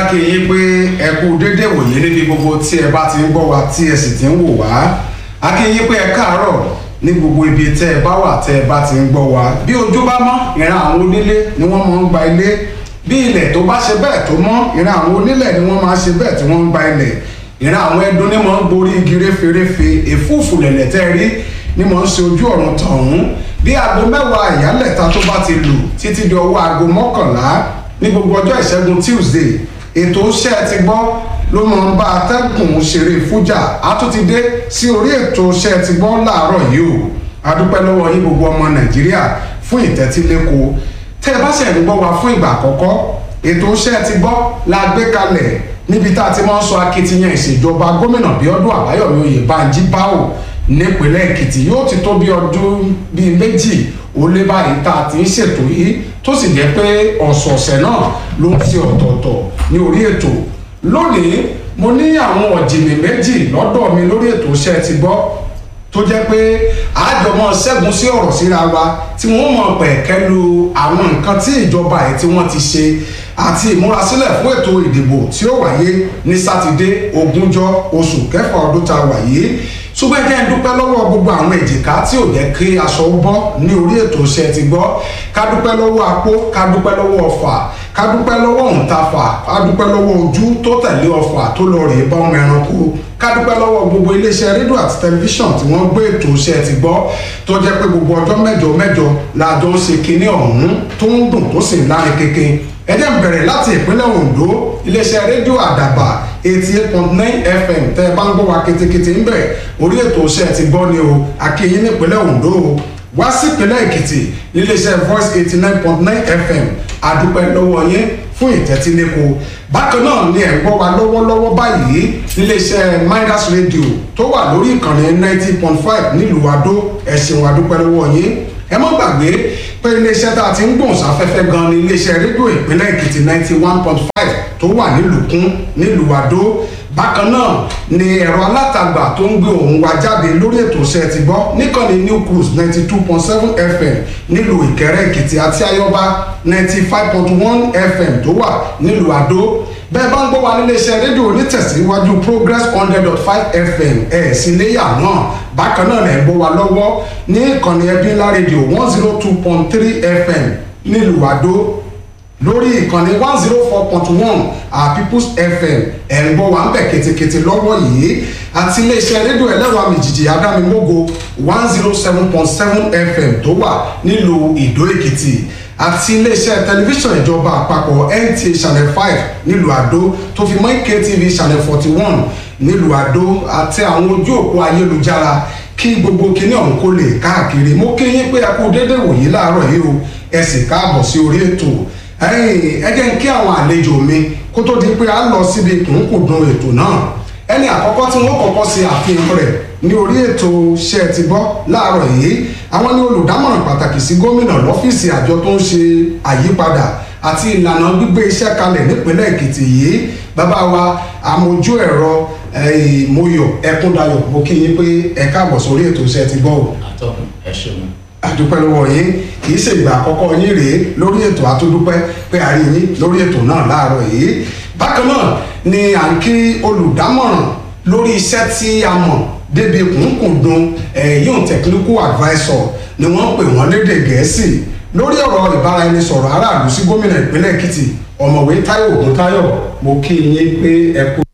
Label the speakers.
Speaker 1: kí yín pé ẹ kú dédé wòye níbi gbogbo tí ẹ bá ti ń gbọ́ wa tí ẹ sì ti ń wò wá a kí yín pé ẹ káàárọ̀ ní gbogbo ibi tẹ́ ẹ bá wà tẹ́ ẹ bá ti ń gbọ́ wa bí ojú bá mọ́ ìran àwọn onílé ni wọ́n máa ń gba ilé bí ilẹ̀ tó bá ṣe bẹ́ẹ̀ tó mọ́ ìran àwọn onílẹ̀ ni wọ́n máa ṣe bẹ́ẹ̀ tí wọ́n ń gba ilẹ̀ ìran àwọn ẹdun ni máa ń gborí igi réferéfe èfúùfù lẹ̀lẹ̀ tẹ́ rí ni máa ń ṣe ojú ọ̀run tọ̀hún bí aago mẹ́wàá ìyálẹ̀ta tó bá ti lù títí di ọwọ́ aago mọ́kànlá ní gbogbo ọjọ́ ìṣẹ́gun tuesday ètò iṣẹ́ ti gbọ́ ló máa ń bá atẹ́gùn ṣeré fújà á tún ti dé sí orí ètò iṣẹ́ ti gbọ́ láàárọ̀ yìí o adúpẹ́ lọ́wọ́ yín gbogbo ọmọ nàìjíríà fún ìtẹ́tíléko tẹ́ ẹ bá ṣẹ̀ ń gbọ́ wa fún ìgbà àkọ́kọ́ ètò iṣẹ́ ti gbọ́ la gbé kalẹ̀ níbi tá a ti máa ń sọ akitiyan ìṣèjọba gómìnà bíọ́dún àbáyọ̀mí oyèbánjí báwò nípínlẹ̀ èkìtì yóò ti tó bí ọdún bíi méjì ó lé báyìí tá a ti ń ṣètò yìí tó sì jẹ́ pé ọ̀sọ̀ọ̀sẹ̀ náà ló ń ṣe ọ̀tọ̀ọ̀tọ̀ ní orí ètò lónìí mo ní àwọn ọ̀jìnì méjì lọ́dọ̀ mi lórí ètò iṣẹ́ ti gbọ́ tó jẹ́ pé àjọmọ́ ṣẹ́gun sí ọ̀rọ̀ síra wa tí wọ́n mọ̀ pẹ̀kẹ́ lu àwọn nǹkan tí ìjọba ẹ̀ tí wọ́n ti ṣe àti ìmúrasílẹ̀ fún ètò ìdìbò tí ó wáyé ní sátidé ogúnjọ́ oṣù kẹfà ọdún tá a wà yìí ṣùgbọ́n ẹjẹ́ ń dúpẹ́ lọ́wọ́ gbogbo àwọn èjìká tí ò jẹ́ kí aṣọ bọ́ ní orí ètò iṣẹ́ ti gbọ́ ká dúpẹ́ lọ́wọ́ apó ká dúpẹ́ lọ́wọ́ ọfà ká dúpẹ́ lọ́wọ́ òǹtafà ká dúpẹ́ lọ́wọ́ ojú tó tẹ̀lé ọfà tó lọ rèé bá ọmọ ẹranko ká dúpẹ́ lọ́wọ́ gbogbo iléeṣẹ́ rédíò àti tẹlifíṣàn tí wọ́n gbé ètò iṣẹ́ ti gbọ́ tó jẹ́ pé gbogbo ọjọ́ mẹ́jọ mẹ́jọ la jọ ń ṣe kinní ọ̀hún tó ń dùn tó sì ń láre kéke ẹ jẹ́ n bẹ̀rẹ̀ láti ìpínlẹ̀ ondo iléeṣẹ́ rédíò àdàbà eighty eight point nine fm tẹ́ ẹ bá ń gbọ́ wa ketekete ń bẹ̀ orí ètò iṣẹ́ ti gbọ́ ni o akínyìn nípínlẹ̀ ondo o wá sí ìpínlẹ̀ èkìtì iléeṣẹ́ voice eighty nine point nine fm àdúpẹ́ lọ́wọ́ yín fún ìtẹ́tíléko bákan náà ni ẹ̀ ń gbọ́ wa lọ́wọ́lọ́wọ́ báyìí níléeṣẹ́ midas radio tó wà lórí ìkànnì ninety point five nílùú adó ẹ̀sìn àdúpẹ́ lọ́wọ́ yín ẹ mọ́ gbàgbé pé iléeṣẹ́ tá a ti ń gbòǹsáfẹ́fẹ́ gan ni iléeṣẹ́ rédíò ìpínlẹ̀ èkìtì ninety one point five tó wà nílùkún nílùú adó bákan náà ni ẹ̀rọ alátagbà tó ń gbé òun wa jáde lórí ètò iṣẹ́ ti gbọ́ níkànnì new cruise ninety two point seven fm nílùú ìkẹrẹ èkìtì àti ayọba ninety five point one fm tó wà nílùú adó bẹ́ẹ̀ bá ń gbọ́ wa nílé iṣẹ́ rédíò onítẹ̀síwájú progress hundred dot five fm ẹ̀ sí léyà náà bákan náà lẹ́ ń gbọ́ wa lọ́wọ́ ní ìkànnì ẹbí ńlá rédíò one zero two point three fm nílùú àdó lórí ìkànnì one zero four point one our people's fm ẹ̀ ń gbọ́ wa ń bẹ̀ ketekete lọ́wọ́ yìí àti iléeṣẹ́ rédíò ẹlẹ́rọ àmìjìjì adámimógo one zero seven point seven fm tó wà nílùú ìdó èkìtì àti iléeṣẹ́ tẹlifíṣàn ìjọba àpapọ̀ nta channel five nílùú àdó tó fi mọ́ ktv channel forty one nílùú àdó àti àwọn ojú òpó ayélujára kí gbogbo kinní ọ̀hún kó lè káàkiri mo kí yín pé ẹ kú dédé wòyí láàárọ̀ yìí o ẹ sì káàbọ̀ sí orí ètò ẹ jẹ́ ń kí àwọn àlejò mi kó tó di pé a lọ síbi kùnkùndùn ètò náà ẹni àkọ́kọ́ tí wọ́n kọ́kọ́ ṣe àfihàn rẹ̀ ní orí ètò ṣe ti gbọ́ láàárọ̀ yìí àwọn ní olùdámọ̀ràn pàtàkì sí gómìnà lọ́fíìsì àjọ tó ń ṣe àyípadà àti ìlànà gbígbé iṣẹ́ kalẹ̀ nípínlẹ̀ èkìtì yìí bàbá wa àmójú ẹ̀rọ moyọ̀ ẹkúndayọ̀ mo kí yín pé ẹ káàbọ̀ sórí ètò ṣe ti gbọ́ o.
Speaker 2: àtọkùn ẹ ṣeun.
Speaker 1: àdúpẹ́ lọ́wọ́ yín kì í ṣe ìgbà àkọ́kọ́ yín rèé lórí ètò àtúndúpẹ́ pé a rí yín lórí ètò náà láàárọ̀ yìí bákan náà ni à ń kí olùdámọ̀ràn lórí iṣẹ́ tí a mọ̀ débi kùnkùndùn ẹ̀yìn technical advisor ni wọ́n pè wọ́n lédè gẹ̀ẹ́sì lórí ọ̀rọ̀ ìbáraẹnisọ̀rọ̀ aráàlú sí gómìnà ìpínlẹ̀ èkìtì ọ̀mọ̀wé táyọ̀ ògùntáyọ̀ mo kí yín pé ẹ kú